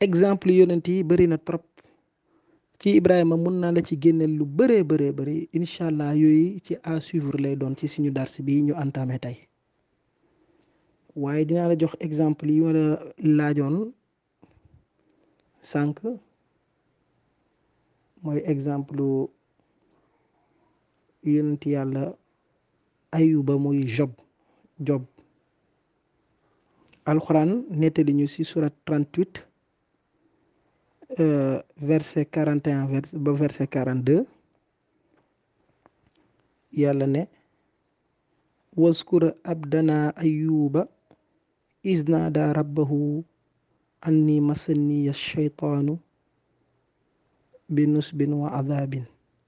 exemple yonent yi bëri na trop ci Ibrahima mun naa la ci génneel lu bëree bëree bëri incha allah yooyu ci à suivre lay doon ci suñu dars bi ñu entamé tey waaye dinaa la jox exemple yi ma la laajoon sànq mooy exemple yonent yàlla ayuba muy job job alxuraan nettali ñu ci surat 38 verset 41 vers ba verset 42 yàlla ne waskur abdana ayuba isnaada rabbahu anni masanniya shaytaanu bi nusbin wa adabin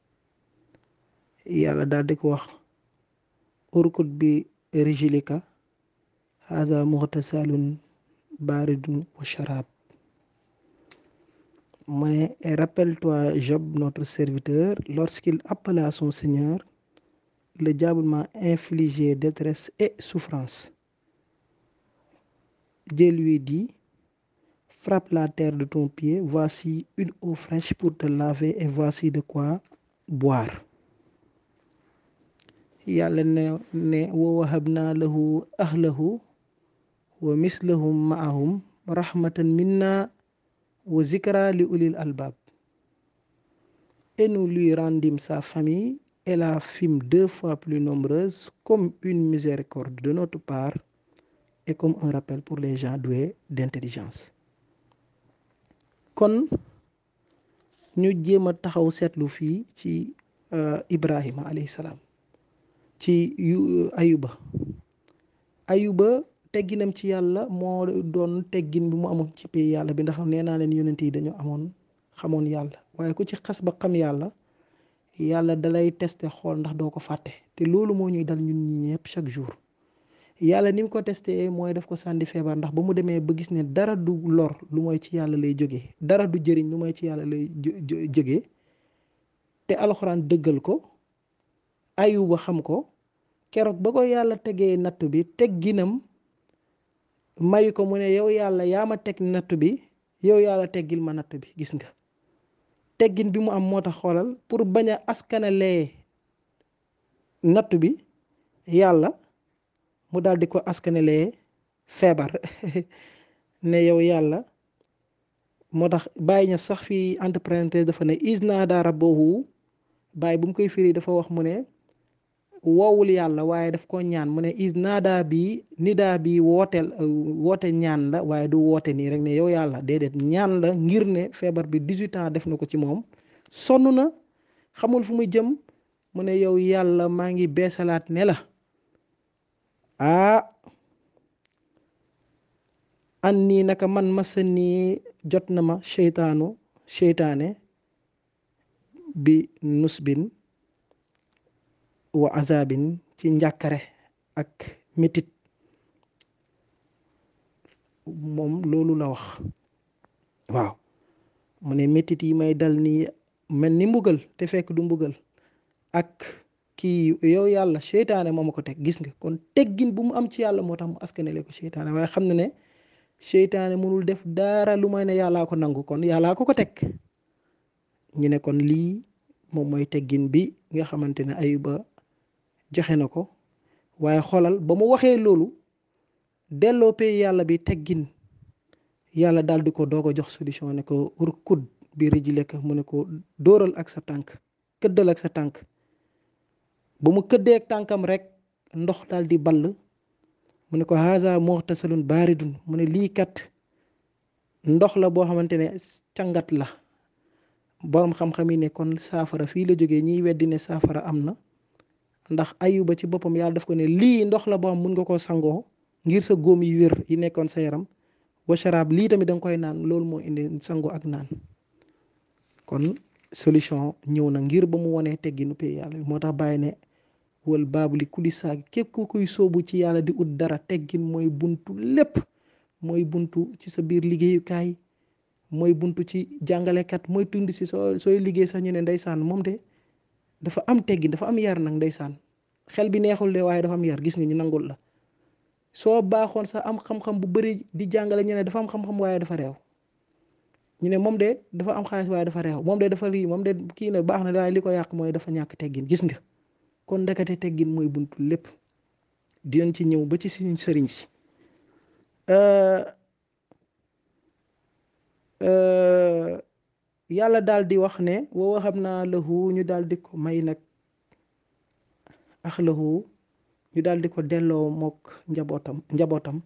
yàlla daal di ko wax urkut bi rijlika haza muxtasalun baridun wa sharab mais rappelle-toi Job notre serviteur lorsqu'il appela son Seigneur le diable m'a infligé détresse et souffrance Dieu lui dit frappe la terre de ton pied voici une eau fraîche pour te laver et voici de quoi boire yàlla ne ne wa wahabna lahu ahlahu wa mislahum ma'ahum rahmatan minna wa zikra li ulil albab et nous lui rendîmes sa famille et la fîmes deux fois plus nombreuse comme une miséricorde de notre part et comme un rappel pour les gens doués d'intelligence kon ñu jéem a taxaw seetlu fii ci Ibrahima alayhi salaam ci yu ayuba ayuba tegginam ci yàlla moo doon teggin bi mu amoon ci pay yàlla bi ndax nee naa leen yonent yi dañu amoon xamoon yàlla waaye ku ci xas ba xam yàlla yàlla dalay tester xool ndax doo ko fàtte te loolu moo ñuy dal ñun ñi ñëpp chaque jour yàlla ni mu ko testé mooy daf ko sànni feebar ndax ba mu demee ba gis ne dara du lor lu mooy ci yàlla lay jógee dara du jëriñ lu mooy ci yàlla lay jógee te alxuraan dëggal ko ayuba xam ko keroog ba ko yàlla tegee natt bi tegginam mayu ko mu ne yow yàlla yaa ma teg natt bi yow yàlla teggil ma natt bi gis nga teggin bi mu am moo tax xoolal pour bañ a askanalee natt bi yàlla mu daal di ko askanalee feebar ne yow yàlla moo tax bàyyi ña sax fii entre parenthèses dafa ne isnaada rabbahu bàyyi bu mu koy firi dafa wax mu ne woowul yàlla waaye daf ko ñaan mu ne is naadaa bi nidaa bi wooteel woote ñaan la waaye du woote nii rek ne yow yàlla déedéet ñaan la ngir ne feebar bi 18 ans def na ko ci moom sonn na xamul fu muy jëm mu ne yow yàlla maa ngi beesalaat ne la ah an nii naka man masa nii jot na ma seytaanu seytaane bi nusbin wa azabin ci njàkkare ak métit moom loolu la wax waaw mu ne métit yi may dal nii mel ni mbugal te fekk du mbugal ak kii yow yàlla seytaane moo ma ko teg gis nga kon teggin bu mu am ci yàlla moo tax mu askanele ko seytaane waaye xam na ne seytaane mënul def dara lu may ne yàllaa ko nangu kon yàllaa ko ko teg ñu ne kon lii moom mooy teggin bi nga xamante ne ayuba joxe na ko waaye xoolal ba mu waxee loolu delloo pay yàlla bi teggin yàlla daal di ko doog a jox solution ne ko urkud bi rijlika mu ne ko dóoral ak sa tànk këddal ak sa tànk ba mu këddee ak tànkam rek ndox daal di ball mu ne ko haza muxtasalun baaridun mu ne lii kat ndox la boo xamante ne càngat la boroom xam-xam yi ne kon saafara fii la jógee ñiy weddi ne saafara am na ndax ayuba ci boppam yàlla daf ko ne lii ndox la boo xam mun nga koo sangoo ngir sa góom yi wér yi nekkoon sa yaram wa sharaab lii tamit da nga koy naan loolu moo indi sangoo ak naan kon solution ñëw na ngir ba mu wonee tegginu pay yàlla moo tax bàyyi ne wal baabu li kuli saag képp ku koy soobu ci yàlla di ut dara teggin mooy buntu lépp mooy buntu ci sa biir liggéeyukaay mooy buntu ci jàngalekat mooy tund si soo sooy liggéey sax ñu ne ndeysaan moom de dafa am teggin dafa am yar nag ndeysaan xel bi neexul de waaye dafa am yar gis nga ñu nangul la soo baaxoon sax am xam-xam bu bëri di jàngale ñu ne dafa am xam-xam waaye dafa réew ñu ne moom de dafa am xaalis waaye dafa réew moom de dafa lii moom de kii na baax na waaye li ko yàq mooy dafa ñàkk teggin gis nga kon ndekete teggin mooy buntu lépp dinañ ci ñëw ba ci suñu sëriñ si yàlla daal di wax ne wa waxam naa lahu ñu daal di ko may nag ax lahu ñu daal di ko delloo mook njabootam njabootam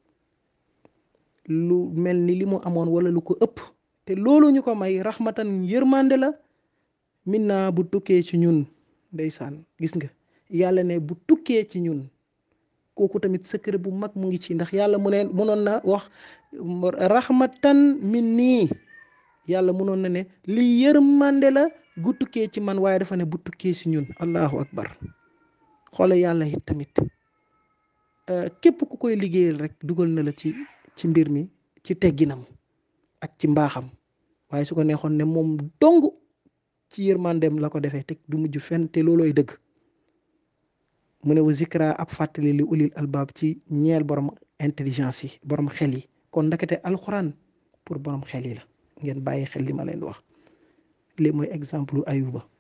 lu mel ni li mu amoon wala lu ko ëpp te loolu ñu ko may raxmatan yërmande la min naa bu tukkee ci ñun ndeysaan gis nga yàlla ne bu tukkee ci ñun kooku tamit secret bu mag mu ngi ci ndax yàlla mu ne mënoon na wax raxmatan min nii yàlla mënoon na ne li yërmande la gu tukkee ci man waaye dafa ne bu tukkee ci ñun allahu akbar xoole yàlla it tamit képp ku koy liggéeyal rek dugal na la ci ci mbir mi ci tegginam ak ci mbaaxam waaye su ko neexoon ne moom dong ci yërmandem la ko defee te du mujj fenn te loolooy dëgg mu ne wa zikra ab fàttali li ulil albaab ci ñeel borom intelligence yi borom xel yi kon ndakate alxuraan pour borom xel yi la ngeen bàyyi xel li ma leen wax lii mooy exemple ayuba